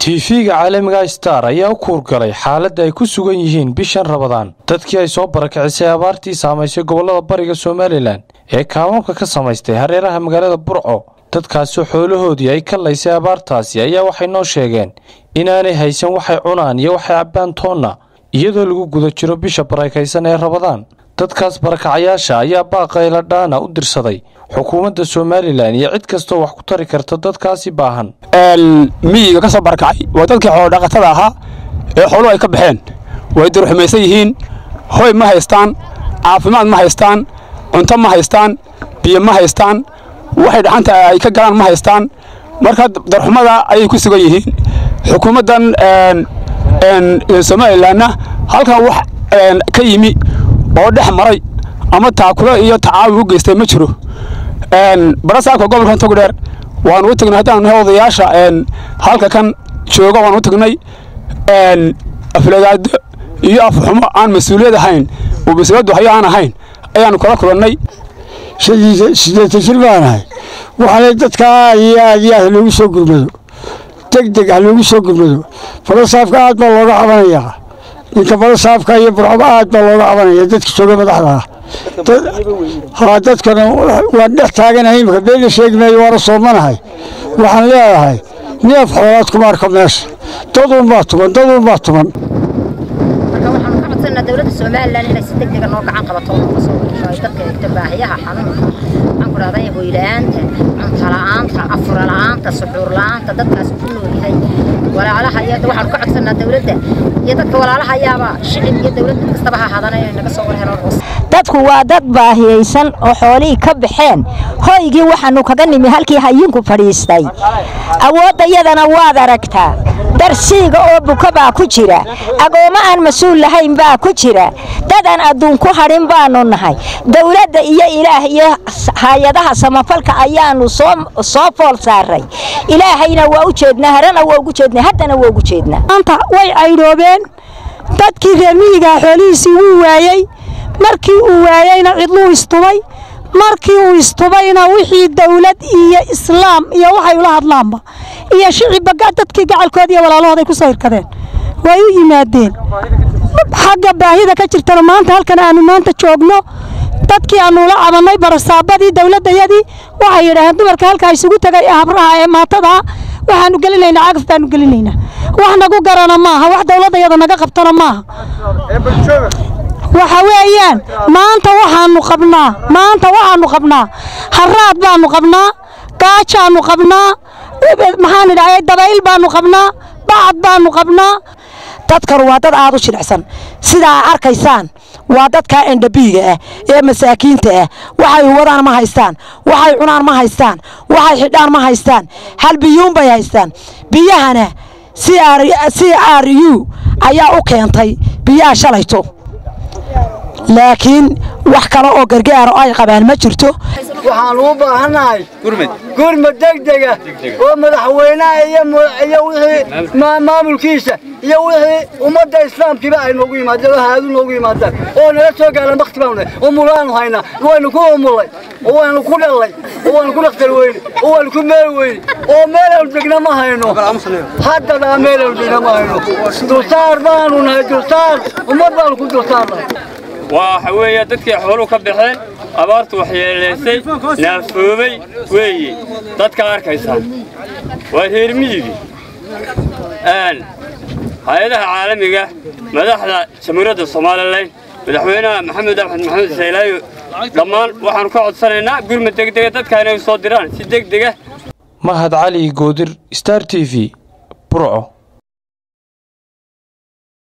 tiifiga caalamiga star ayaa u kuurgalay xaaladda ay ku sugan yihiin bishan rabadaan dadkii ay soo barakicisay abaartii saamaysay gobollada bariga somalilan ee kaamamka ka samaystay hareeraha magaalada burco dadkaasoo xoolahoodii ay ka laysay abaartaasi ayaa waxay noo sheegeen inaanay haysan waxay cunaan iyo waxay cabbaan toonna iyadoo lagu guda jiro bisha barakaysan ee rabadaan dadkaas barakacayaasha ayaa baaqayla dhaana u dirsaday xukuumadda somalilan iyo cid kastoo wax ku tari karta dadkaasi baahan miyiga ka soo barakacay waa dadkii xoolodhaqatada ahaa ee xooluhu ay ka baxeen way durxumaysan yihiin hoy ma haystaan caafimaad ma haystaan cunto ma haystaan biyo ma haystaan waxay dhaxanta ay ka galaan ma haystaan marka darxumada ayay ku sugan yihiin xukuumaddan somalilanna halkan wax ka yimi oo dhex maray ama taakulo iyo tacaawi u geystay ma jiro barasaabka gobolka togdheer waanu u tagnay haddaan nahay odayaasha halka kan jooga waan u tagnay aflagaado iyo afxumo aan mas-uuliyad ahayn oo mas-uuliyaddu hayo aan ahayn ayaanu kala kulannay sideetan jir baanahay waxaana dadkaa aad iyo aad iyo aad haloogu soo gurmado deg deg haloogu soo gurmado barasaabka aad baa looga cabanayaa ninka barasaabka iyo burcoba aad baa looga cabanaya dadka jooga madaxda ah haa dadkana waan dhex taaganahay imika beena sheegi maayo waana soomanahay waxaan leedahay neef xoolaad kuma arko meesha daduunbaa tuman daduunbaa tuman marka waxaanu ka codsanaa dowladda somalilan inay si deg dega noo gacan qabato oo nooga soo wareeso ay dadka eegto baahiyaha xanuunka waxaan ku dhahday hoyla'aanta cunto la'aanta afura la'aanta suxuur la'aanta dadkaas ku nool yahay walaalaha iyo waxaanu ka codsanaa dowladda iyo dadka walaalaha ayaaba shicib iyo dowladda kastaba ha ahaadana inay naga soo warhelaan hoos dadku waa dad baahiyaysan oo xoolihii ka baxeen hoygii waxaannu kaga nimi halkii hayinku fadhiistay awooddayadana waad aragtaa darsiiga oo buka baa ku jira agoommo aan mas-uul lahayn baa ku jira dad aan adduun ku hadhin baannu nahay dowladda iyo ilaah iyo hay-adaha samafalka ayaannu soo fool saaray ilaahayna waa u jeednaa harana waa ugu jeednaa haddana waa ugu jeednaa maanta way caydhoobeen dadkii reer miyigaa xoolihiisii wuu waayey markii uu waayeyna cidluu istubay markii uu istubayna wixii dawlad iyo islaam iyo waxay ula hadlaanba iyo shicibba dadkii gacalkood iyo walaalahooday ku soo hirkadeen way u yimaadeen xagga baahida ka jirtana maanta halkan aanu maanta joogno dadkii aanu ula cabannay barasaabadii dawladdayadii waxay yidhaaheen dumarka halkaa isugu tegay ee habraha ee maatadaa waxaanu gelinaynaa cagaf baanu gelinaynaa wax nagu garana maaha wax dawladdayada naga qabtana maaha waxa weeyaan maanta waxaanu qabnaa maanta waxaanu qabnaa haraad baanu qabnaa gaajaanu qabnaa maxaan idhahay dabayl baanu qabnaa bacad baanu qabnaa dadkan waa dad aad u jilicsan sidaa arkaysaan waa dadkaa endhabiiga ah ee masaakiinta ah waxay wadaan ma haystaan waxay cunaan ma haystaan waxay xidhaan ma haystaan hal biyuun bay haystaan biyahana c r u ayaa u keentay biyaha shalayto laakiin wax kale oo gargaara oo ay qabaan ma jirto waxaan u baahannahay gurmad degdega oo madaxweynaha iyo wixii maamulkiisa iyo wixii ummadda islaamkiiba ay noogu yimaadeen oo haadu noogu yimaadaan oo nala soo gaalaan bakti baanu umulaanu haynaa waynu ku umulay oo waynu ku dhallay oo waynu ku dhakhtar weyne oo waynu ku meel weyne oo meelaanu degna ma hayno haddadaa meelaanu degna ma hayno dulsaar baanu nahay dulsaar ummad baanu ku dulsaarnahay waxa weeye dadkii xooluhu ka baxeen abaartu waxyeelaysay naafoobay weeye dadka arkaysaan waa reer miyigi hay-adaha caalamiga madaxda jamhuuriyadda somalilan madaxweynaha maxamed axmed maxamed saylaayo dhammaan waxaanu ka codsanaynaa gurmad degdega dadka inay soo diraan si degdega mahad cali goodir star t v burco